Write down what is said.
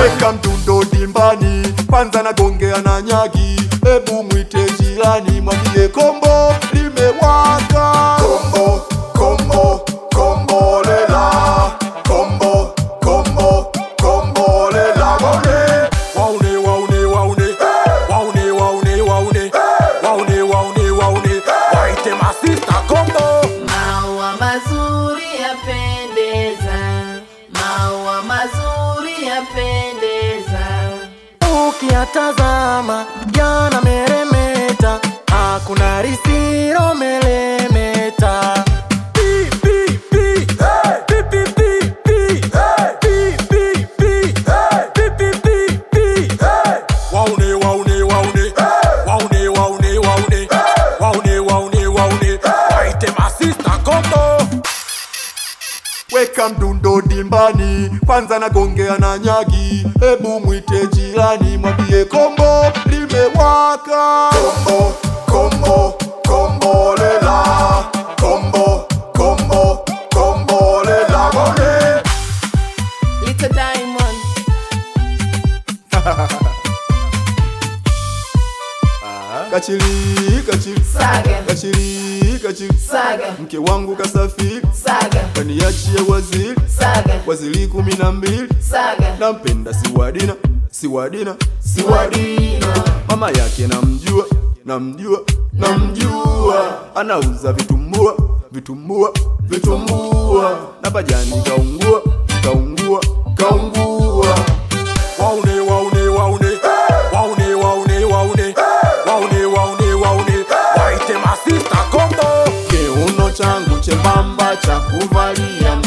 weka mdundo dimbani, kwanza nagongea na nyagi, ebu mwite jirani, mwambie kombo limewaka. Kombo, kombo, kombolela, kombo, kombo, kombolela, waune, waune, waune, waune, waune, waune, waune, waune, waune, waune, waite masista kombo. Maua mazuri yapendeza, maua mazuri yapendeza. Ukiyatazama yanameremeta, hakuna risiro melemeta. Pi, pi, pi. Pi, pi, pi, pi. Pi, pi, pi. Pi, pi, pi, pi. Waune, waune, waune, waune, waune, waune, waune, waune, waune, waite masista kombo. Weka mdundo dimbani, kwanza nagongea na nyagi, hebu mwite jirani, mwambie kombo limewaka. Kombo, kombo, kombolela, kombo, kombo, kombolela, waune. Little Diamond, Kachili, kachili, Saga. kachili, kachili, Saga, mke wangu kasafiri, Saga, kaniachie waziri, Saga, waziri kumi na mbili, Saga, nampenda siwadina, siwadina, Siwadina. mama yake namjua, namjua, namjua, anauza vitumbua, vitumbua, vitumbua, na pajani kaungua, kaungua, kaungua. Waune, waune, waune, waune, waune, waune, waune, waune, waune, waite masista kombo. Kiuno changu chembamba cha kuvalia